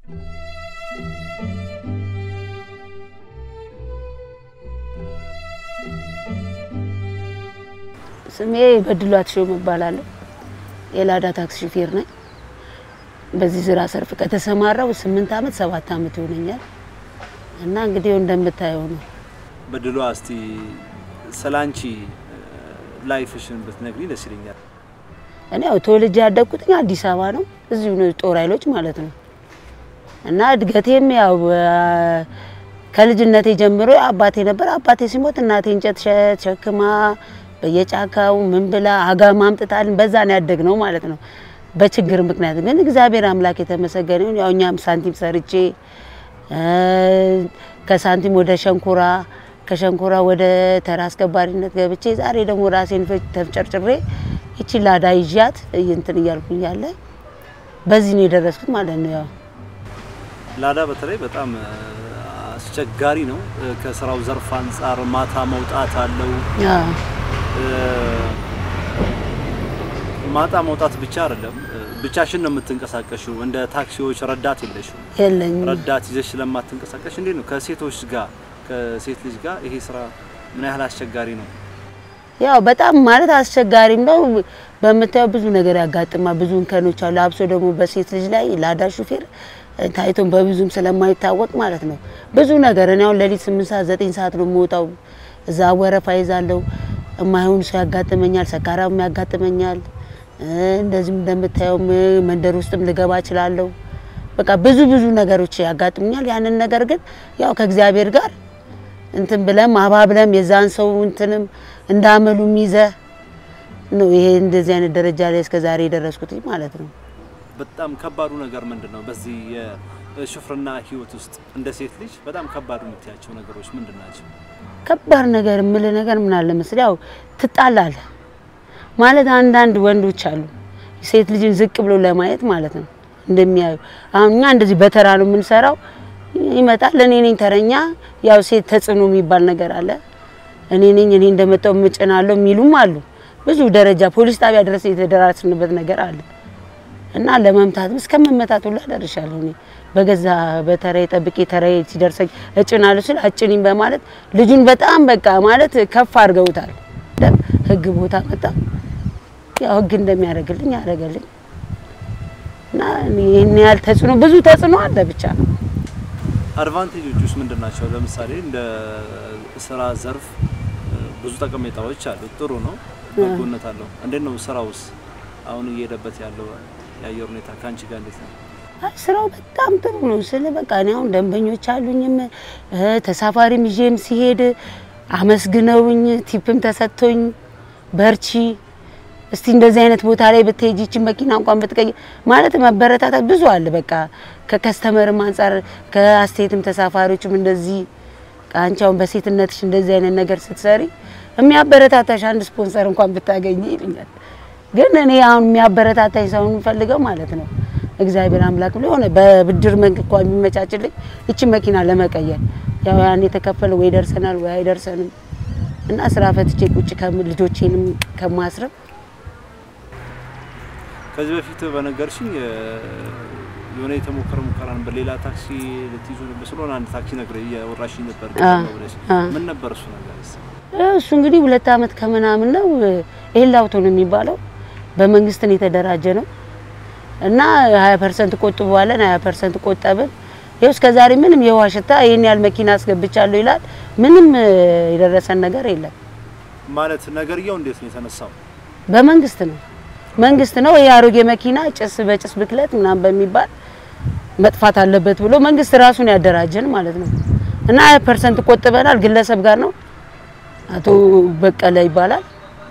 ስሜ በድሏት ሾም እባላለሁ። የላዳ ታክሲ ሹፌር ነኝ። በዚህ ስራ ሰርፍ ከተሰማራው ስምንት አመት ሰባት አመት ይሆነኛል እና እንግዲህ እንደምታየው ነው። በድሏ እስቲ ስላንቺ ላይፍሽን ብትነግሪ ደስ ይለኛል። እኔ ያው ተወልጄ ያደግኩት አዲስ አበባ ነው፣ እዚሁ ነው ጦር ኃይሎች ማለት ነው። እና እድገቴም ያው ከልጅነቴ ጀምሮ አባቴ ነበር። አባቴ ሲሞት እናቴ እንጨት ሸክማ በየጫካው ምን ብላ አጋማ አምጥታልን በዛ ነው ያደግነው ማለት ነው። በችግር ምክንያት ግን እግዚአብሔር አምላክ የተመሰገነ ይሁን። ያው እኛም ሳንቲም ሰርቼ ከሳንቲም ወደ ሸንኮራ ከሸንኮራ ወደ ተራ አስከባሪነት ገብቼ ዛሬ ደግሞ ራሴን ተፍጨርጭሬ ይቺ ላዳ ይዣት እንትን እያልኩኝ ያለ በዚህ ነው የደረስኩት ማለት ነው። ያው ላዳ በተለይ በጣም አስቸጋሪ ነው። ከስራው ዘርፍ አንጻር ማታ መውጣት አለው። ማታ መውጣት ብቻ አይደለም፣ ብቻሽን ነው የምትንቀሳቀሽው። እንደ ታክሲዎች ረዳት የለሽም። የለኝም። ረዳት ይዘሽ ስለማትንቀሳቀሽ እንዴት ነው ከሴቶች ጋር ከሴት ልጅ ጋር ይሄ ስራ ምን ያህል አስቸጋሪ ነው? ያው በጣም ማለት አስቸጋሪም ነው። በምታየው ብዙ ነገር ያጋጥማል። ብዙ እንከኖች አሉ። አብሶ ደግሞ በሴት ልጅ ላይ ላዳ ሹፌር ታይቶን በብዙም ስለማይታወቅ ማለት ነው ብዙ ነገር እኔ አሁን ሌሊት ስምንት ሰዓት ዘጠኝ ሰዓት ነው የምወጣው። እዛ ወረፋ ይዛለሁ። የማይሆን ሰው ያጋጥመኛል፣ ሰካራም ያጋጥመኛል። እንደዚህም እንደምታየው መንደር ውስጥም ልገባ እችላለሁ። በቃ ብዙ ብዙ ነገሮች ያጋጥሙኛል። ያንን ነገር ግን ያው ከእግዚአብሔር ጋር እንትን ብለም አባብለም የዛን ሰው እንትንም እንዳመሉም ይዘ ነው ይሄ እንደዚህ አይነት ደረጃ ላይ እስከ ዛሬ የደረስኩት ማለት ነው። በጣም ከባዱ ነገር ምንድን ነው? በዚህ የሹፍርና ህይወት ውስጥ እንደ ሴት ልጅ በጣም ከባዱ የምትያቸው ነገሮች ምንድን ናቸው? ከባድ ነገር የምልህ ነገር ምን አለ መሰለህ፣ ያው ትጣላለህ ማለት አንዳንድ ወንዶች አሉ ሴት ልጅን ዝቅ ብሎ ለማየት ማለት ነው እንደሚያዩ። አሁን እኛ እንደዚህ በተራ ነው የምንሰራው። ይመጣል እኔ ነኝ ተረኛ። ያው ሴት ተጽዕኖ የሚባል ነገር አለ። እኔ ነኝ እኔ እንደመጣው ምጭናለሁ የሚሉም አሉ። ብዙ ደረጃ ፖሊስ ጣቢያ ድረስ የተደራስንበት ነገር አለ እና ለመምታትም እስከ መመታት ሁላ ደርሻለሁ። እኔ በገዛ በተራዬ ጠብቄ ተራዬ ሲደርሰኝ እጭናለሁ ስል አጭኒም በማለት ልጁን በጣም በቃ ማለት ከፍ አድርገውታል። ህግ ቦታ መጣ። ያው ህግ እንደሚያደርግልኝ ያደርገልኝ እና ይህን ያህል ተጽዕኖ ብዙ ተጽዕኖ አለ ብቻ አድቫንቴጆች ውስጥ ምንድን ናቸው? ለምሳሌ እንደ ስራ ዘርፍ ብዙ ጠቀሜታዎች አሉት። ጥሩ ነው፣ በጎነት አለው። እንዴት ነው ስራውስ አሁን እየሄደበት ያለው የአየር ሁኔታ ከአንቺ ጋር እንዴት ነው? አይ ስራው በጣም ጥሩ ነው። ስለ በቃ እኔ አሁን ደንበኞች አሉኝም ተሳፋሪም ይዤም ሲሄድ አመስግነውኝ ቲፕም ተሰጥቶኝ በርቺ እስቲ እንደዚህ አይነት ቦታ ላይ ብትሄጂ ይችን መኪና እንኳን ብትቀይ ማለት መበረታታት ብዙ አለ። በቃ ከከስተመርም አንጻር ከአስተያየትም ተሳፋሪዎችም እንደዚህ አንቺ አሁን በሴትነትሽ እንደዚህ አይነት ነገር ስትሰሪ የሚያበረታታሽ አንድ ስፖንሰር እንኳን ብታገኝ ይሉኛል። ግን እኔ አሁን የሚያበረታታኝ ሰው የምፈልገው ማለት ነው እግዚአብሔር አምላክ ብሎ የሆነ በብድር መንክ እንኳን የሚመቻችልኝ ይችን መኪና ለመቀየር ያው ያን የተከፈለ ወይ ደርሰናል ወይ አይደርሰንም እና ስራ ፈትቼ ቁጭ ከምል ልጆቼንም ከማስረብ ከዚህ በፊት በነገርሽኝ የሆነ የተሞከረ ሙከራ ነበር። ሌላ ታክሲ ልትይዙ ነበር ስለሆነ አንድ ታክሲ ነገር እያወራሽኝ ነበር ብለሽ ምን ነበር እሱ ነገር? እሱ እንግዲህ ሁለት አመት ከምናምን ነው። ኤል አውቶ ነው የሚባለው በመንግስት ነው የተደራጀ ነው እና 20 ፐርሰንት ቆጥበዋለን 20 ፐርሰንት ቆጠብን። ይኸው እስከ ዛሬ ምንም የውሃ ሽታ ይሄን ያህል መኪና አስገብቻለሁ ይላል። ምንም የደረሰን ነገር የለም። ማለት ነገርየው እንዴት ነው የተነሳው? በመንግስት ነው መንግስት ነው ይሄ አሮጌ መኪና ጭስ በጭስ ብክለት ምናምን በሚባል መጥፋት አለበት ብሎ መንግስት ራሱን ያደራጀን ማለት ነው። እና 20 ፐርሰንት ቆጥበናል። ግለሰብ ጋር ነው አቶ በቀለ ይባላል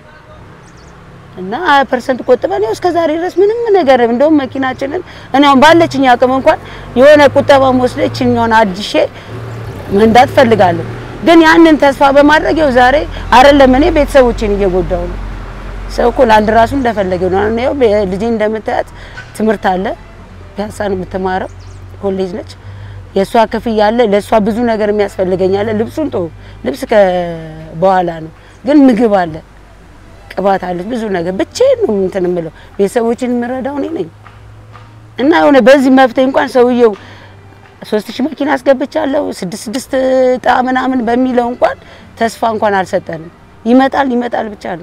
እና 20 ፐርሰንት ቆጥበን ያው እስከ ዛሬ ድረስ ምንም ነገር እንደውም መኪናችንን እኔ አሁን ባለችኝ አቅም እንኳን የሆነ ቁጠባ ወስደችኝ የሆነ አዲሼ መንዳት ፈልጋለሁ። ግን ያንን ተስፋ በማድረግ ያው ዛሬ አይደለም እኔ ቤተሰቦቼን እየጎዳው ነው። ሰው እኮ ለአንድ ራሱ እንደፈለገ ነው። አሁን ያው ልጄ እንደምታያት ትምህርት አለ፣ ፒያሳ ነው የምትማረው፣ ኮሌጅ ነች። የእሷ ክፍያ አለ፣ ለእሷ ብዙ ነገር የሚያስፈልገኝ አለ። ልብሱን ጦ ልብስ በኋላ ነው፣ ግን ምግብ አለ፣ ቅባት አለች፣ ብዙ ነገር ብቻዬን ነው እንትን የምለው። ቤተሰቦችን የምረዳው እኔ ነኝ እና የሆነ በዚህ መፍትሄ እንኳን ሰውየው ሶስት ሺህ መኪና አስገብቻለሁ ስድስት ስድስት እጣ ምናምን በሚለው እንኳን ተስፋ እንኳን አልሰጠንም። ይመጣል ይመጣል ብቻ ነው።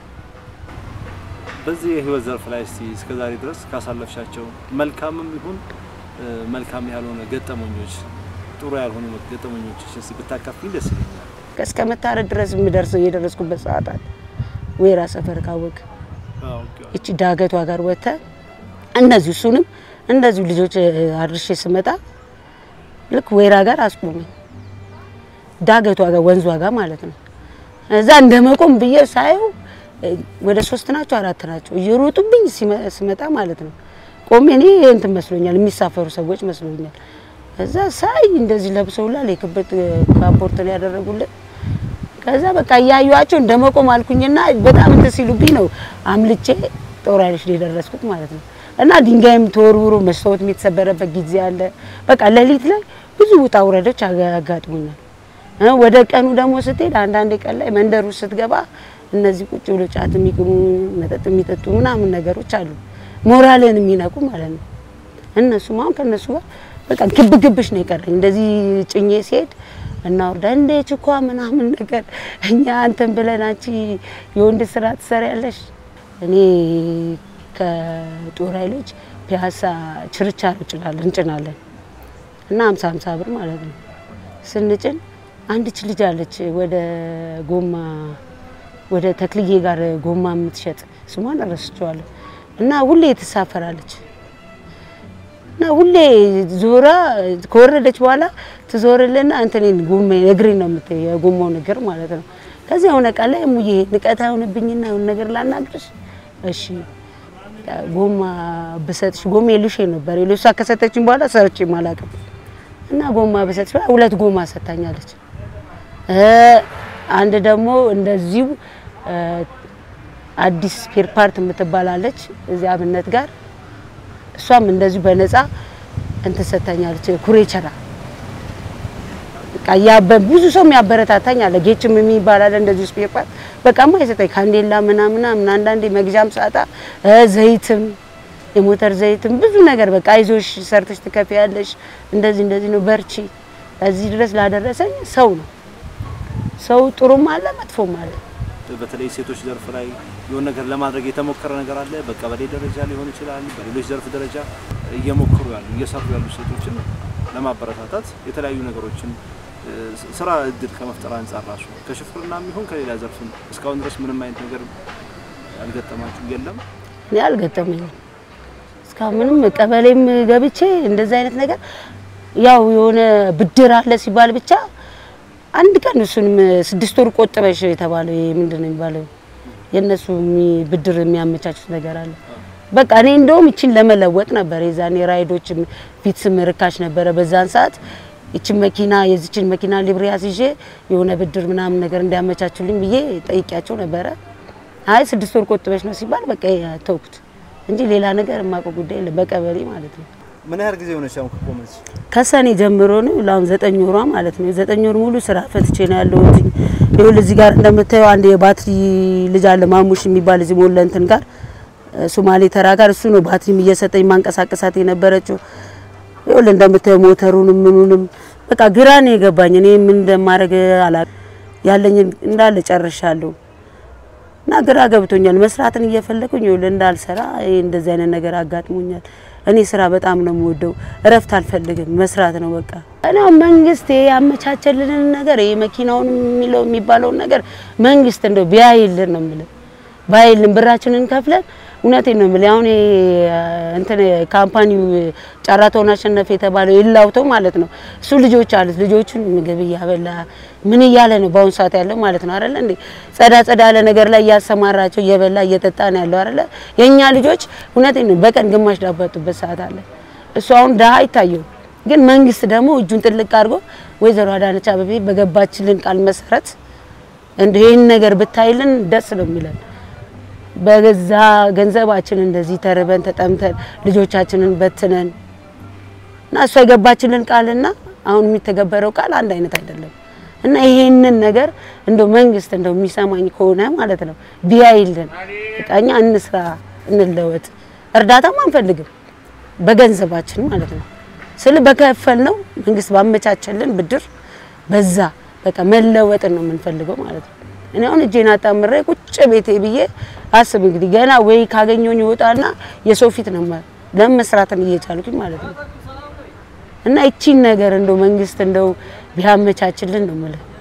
በዚህ የህይወት ዘርፍ ላይ እስቲ እስከዛሬ ድረስ ካሳለፍሻቸው መልካምም ይሁን እ፣ መልካም ያልሆነ ገጠመኞች፣ ጥሩ ያልሆኑ ገጠመኞች እስቲ ብታካፍኝ ደስ ይለኛል። እስከ መታረድ ድረስ የምደርሰው የደረስኩበት ሰዓት አለ። ወይራ ሰፈር ካወቅ አዎ፣ ኦኬ። እቺ ዳገቷ ጋር ወጥተ እንደዚሁ እሱንም እንደዚሁ ልጆች እ፣ አድርሼ ስመጣ ልክ ወይራ ጋር አስቆመኝ። ዳገቷ ጋር ወንዟ ጋር ማለት ነው። እዛ እንደ መቆም ብዬ ሳየው እ፣ ወደ ሶስት ናቸው አራት ናቸው እየሮጡብኝ ሲመ- ስመጣ ማለት ነው። ቆሜ እኔ እንትን መስሎኛል፣ የሚሳፈሩ ሰዎች መስሎኛል። እዛ ሳይ እንደዚህ ለብሰውላል የክብት ካፖርት ነው ያደረጉልን። ከዛ በቃ እያዩዋቸው እንደ መቆም አልኩኝና በጣም እንትን ሲሉብኝ ነው አምልጬ ጦር ኃይሎች ላይ የደረስኩት ማለት ነው። እና ድንጋይም ተወርውሮ መስታወት የተሰበረበት ጊዜ አለ። በቃ ሌሊት ላይ ብዙ ውጣ ውረዶች አጋ- አጋጥሙኛል። እ ወደ ቀኑ ደግሞ ስትሄድ አንዳንድ ቀን ላይ መንደር ውስጥ ስትገባ እነዚህ ቁጭ ብሎ ጫት የሚቅሙ መጠጥ የሚጠጡ ምናምን ነገሮች አሉ፣ ሞራልን የሚነቁ ማለት ነው። እነሱም አሁን ከእነሱ ጋር በቃ ግብ ግብሽ ነው የቀረኝ። እንደዚህ ጭኜ ሲሄድ እናወርዳ እንደ ችኳ ምናምን ነገር እኛ አንተን ብለን አንቺ የወንድ ስራ ትሰሪያለሽ። እኔ ከጦር ኃይሎች ፒያሳ ችርቻሮ ጭናለን እንጭናለን እና ሀምሳ ሀምሳ ብር ማለት ነው ስንጭን አንድች ልጅ አለች ወደ ጎማ ወደ ተክልዬ ጋር ጎማ የምትሸጥ ስሟን እረስቸዋለሁ እና ሁሌ ትሳፈራለች እና ሁሌ ዞራ ከወረደች በኋላ ትዞርልና እንትኔን ጎማ እግሬን ነው የምት የጎማውን እግር ማለት ነው። ከዚያ የሆነ ቃል ላይ እሙዬ ንቀት አይሆንብኝና የሆነ ነገር ላናግርሽ፣ እሺ ጎማ ብሰጥሽ ጎማ የሉሽ ነበር የሉሳ ከሰጠችኝ በኋላ ሰርቼ አላውቅም እና ጎማ ብሰጥሽ ብላ ሁለት ጎማ ሰጥታኛለች። እ አንድ ደግሞ እንደዚሁ እ አዲስ ስፔር ፓርት የምትባላለች እዚህ አብነት ጋር እሷም እንደዚሁ በነፃ እንትን ሰጥታኛለች። ኩሬቸራ በቃ ያበ ብዙ ሰው የሚያበረታታኝ አለ። ጌችም የሚባል አለ እንደዚሁ ስፔር ፓርት በቃ የማይሰጠኝ ካንዴላ ምናምን ምናምን አንዳንዴ መግዣም ሳጣ እ ዘይትም የሞተር ዘይትም ብዙ ነገር በቃ አይዞሽ ሰርተሽ ትከፍያለሽ፣ እንደዚህ እንደዚህ ነው በርቺ። እዚህ ድረስ ላደረሰኝ ሰው ነው። ሰው ጥሩም አለ መጥፎም አለ። በተለይ ሴቶች ዘርፍ ላይ የሆነ ነገር ለማድረግ የተሞከረ ነገር አለ። በቀበሌ ደረጃ ሊሆን ይችላል፣ በሌሎች ዘርፍ ደረጃ እየሞከሩ ያሉ እየሰሩ ያሉ ሴቶችን ለማበረታታት የተለያዩ ነገሮችን እ፣ ስራ እድል ከመፍጠር አንጻር ራሱ ከሽፍርና የሚሆን ከሌላ ዘርፍም እስካሁን ድረስ ምንም አይነት ነገር ያልገጠማችሁ የለም? እኔ አልገጠመኝም እስካሁን ምንም። ቀበሌም ገብቼ እንደዚህ አይነት ነገር ያው የሆነ ብድር አለ ሲባል ብቻ አንድ ቀን እሱንም ስድስት ወር ቆጥበሽ የተባለው ይሄ ምንድን ነው የሚባለው የእነሱ የሚ- ብድር የሚያመቻቹት ነገር አለ። በቃ እኔ እንደውም ይችን ለመለወጥ ነበር የዛኔ ራይዶችም ፊትስም ርካሽ ነበረ በዛን ሰዓት ይችን መኪና የዚችን መኪና ሊብሬ አስይዤ የሆነ ብድር ምናምን ነገር እንዲያመቻቹልኝ ብዬ ጠይቂያቸው ነበረ። አይ ስድስት ወር ቆጥበሽ ነው ሲባል በቃ ተውኩት እንጂ ሌላ ነገር የማውቀው ጉዳይ የለም በቀበሌ ማለት ነው። ምን ያህል ጊዜ ሆነች አሁን ከቆመች? ከሰኔ ጀምሮ ነው ለአሁን ዘጠኝ ወሯ ማለት ነው። ዘጠኝ ወር ሙሉ ስራ ፈትቼ ነው ያለሁት። ይኸውልህ እዚህ ጋር እንደምታየው አንድ የባትሪ ልጅ አለ ማሙሽ የሚባል እዚህ ሞለ እንትን ጋር እ፣ ሶማሌ ተራ ጋር እሱ ነው ባትሪም እየሰጠኝ ማንቀሳቀሳት የነበረችው። ይኸውልህ እንደምታየው ሞተሩንም ምኑንም በቃ ግራ ነው የገባኝ። እኔ ምን እንደማደርግ አላውቅም። ያለኝን እንዳለ ጨርሻለሁ እና ግራ ገብቶኛል። መስራትን እየፈለኩኝ ይኸውልህ እንዳልሰራ ይሄ እንደዚህ አይነት ነገር አጋጥሞኛል። እኔ ስራ በጣም ነው የምወደው። እረፍት አልፈልግም፣ መስራት ነው በቃ። እኔ አሁን መንግስት ይሄ ያመቻቸልንን ነገር ይሄ መኪናውን የሚለው የሚባለውን ነገር መንግስት እንደው ቢያይልን ነው የምልህ። ባይልን ብራችንን ከፍለን እውነቴን ነው የምልህ። አሁን ይሄ እንትን ካምፓኒው ጨረታውን አሸነፈ የተባለው የላውተው ማለት ነው። እሱ ልጆች አሉት። ልጆቹን ምግብ እያበላ ምን እያለ ነው በአሁኑ ሰዓት ያለው ማለት ነው አይደለ እንዴ? ጸዳ ጸዳ ያለ ነገር ላይ እያሰማራቸው እየበላ እየጠጣ ነው ያለው አይደለ? የኛ ልጆች እውነቴን ነው በቀን ግማሽ ዳቦ ያጡበት ሰዓት አለ። እሱ አሁን ድሀ አይታየው፣ ግን መንግስት ደግሞ እጁን ጥልቅ አድርጎ ወይዘሮ አዳነች አቤቤ በገባችልን ቃል መሰረት እንደ ይህን ነገር ብታይልን ደስ ነው የሚለን በገዛ ገንዘባችን እንደዚህ ተርበን ተጠምተን ልጆቻችንን በትነን እና እሷ የገባችልን ቃልና አሁን የሚተገበረው ቃል አንድ አይነት አይደለም። እና ይሄንን ነገር እንደው መንግስት እንደው የሚሰማኝ ከሆነ ማለት ነው ቢያይልን፣ በቃ እኛ እንስራ፣ እንለወጥ። እርዳታም አንፈልግም በገንዘባችን ማለት ነው። ስለ በከፈል ነው መንግስት ባመቻቸልን ብድር በዛ በቃ መለወጥን ነው የምንፈልገው ማለት ነው። እኔ አሁን እጄን አጣምሬ ቁጭ ቤቴ ብዬ አስብ እንግዲህ ገና ወይ ካገኘሁኝ ይወጣና የሰው ፊት ነው ማ- ለመስራትን እየቻልኩኝ ማለት ነው። እና እቺን ነገር እንደው መንግስት እንደው ቢያመቻችልን ነው የምልህ።